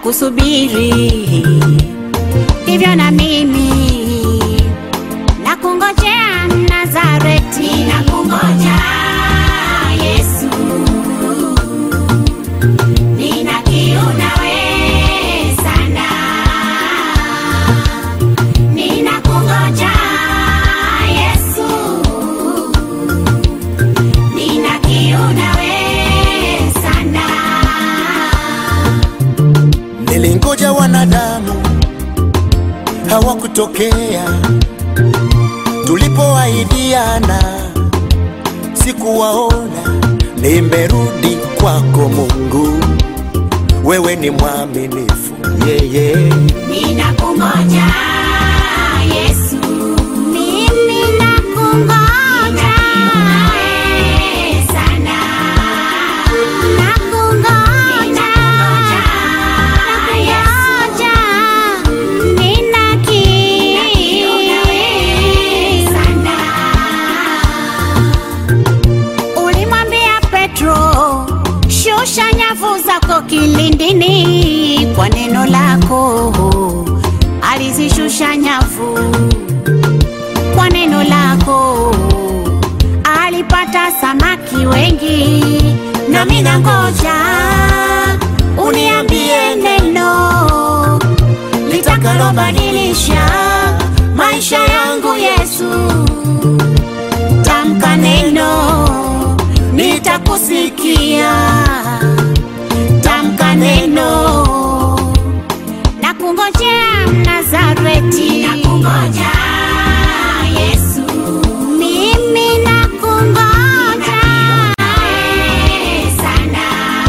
kusubiri, hivyo na mimi nakungojea Nazareti, nakungoja Yesu, nina kiu nawe sana, ninakungoja Yesu, nina kiu nawe sana. Nilingoja wanadamu hawakutokea, tulipoahidiana sikuwaona. Nimerudi kwako Mungu, wewe ni mwaminifu yeye. Ninakungoja Yesu, mimi nakungoja sana, nakungoja, nakungoja, nina kiu sana. Ulimwambia Petro, shusha nyavu zako kilindini kwa neno lako. Alizishusha nyavu kwa neno lako, alipata samaki wengi. Nami nangoja uniambie neno litakalobadilisha maisha yangu Yesu tamka neno, nitakusikia. Tamka neno, nakungojea Nazareti, nakungoja Yesu, mimi nakungoja sana,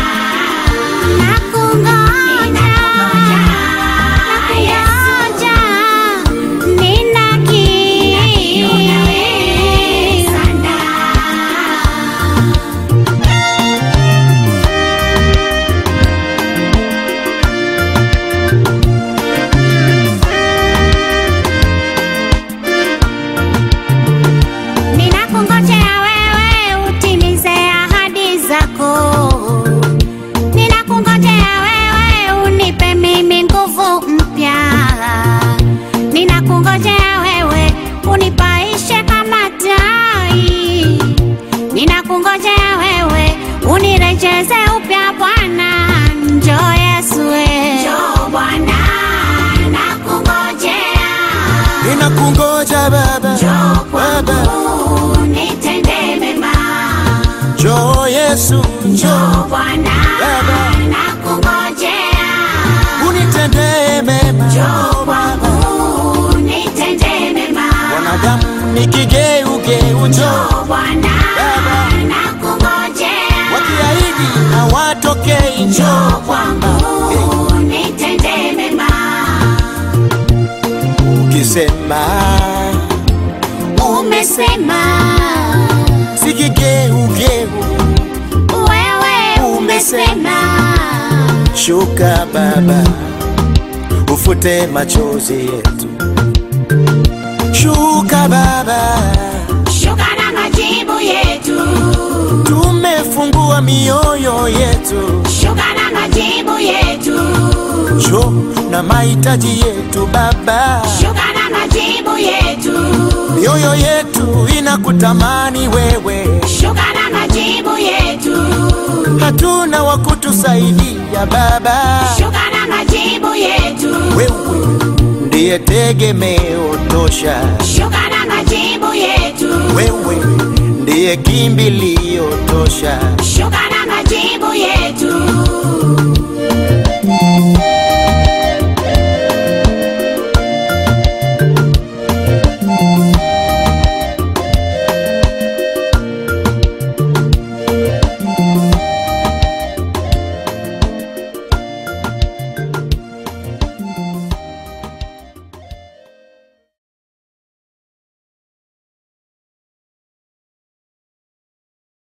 nakungoja, nakungoja, nina kiu sana. Ninakungojea wewe utimize ahadi zako. Ninakungojea wewe unipe mimi nguvu mpya. Ninakungojea wewe unipaishe kama tai. Ninakungojea wewe unirejeze upya Bwana. Njoo Yesu we. Njoo Bwana nakungojea. Ninakungoja Baba, Njoo Baba, kwangu nitende mema. njoo Yesu, Njoo njoo Bwana Baba. nakungojea. unitendee mema. Njoo kwangu nitende mema. Wanadamu ni kigeugeu, njoo Njoo Bwana Baba. nakungojea. wakiahidi hawatokei, Njoo njoo kwangu nitende mema. ukisema Umesema si kigeugeu, wewe umesema shuka Baba, ufute machozi yetu, shuka Baba, shuka na majibu yetu. tumefungua mioyo yetu, Shuka na majibu yetu. njoo na mahitaji yetu Baba, Shuka na majibu yetu. mioyo yetu inakutamani wewe, Shuka na majibu yetu. hatuna wa kutusaidia Baba, Shuka na majibu yetu. wewe ndiye tegemeo tosha, Shuka na majibu yetu. wewe ndiye kimbilio tosha.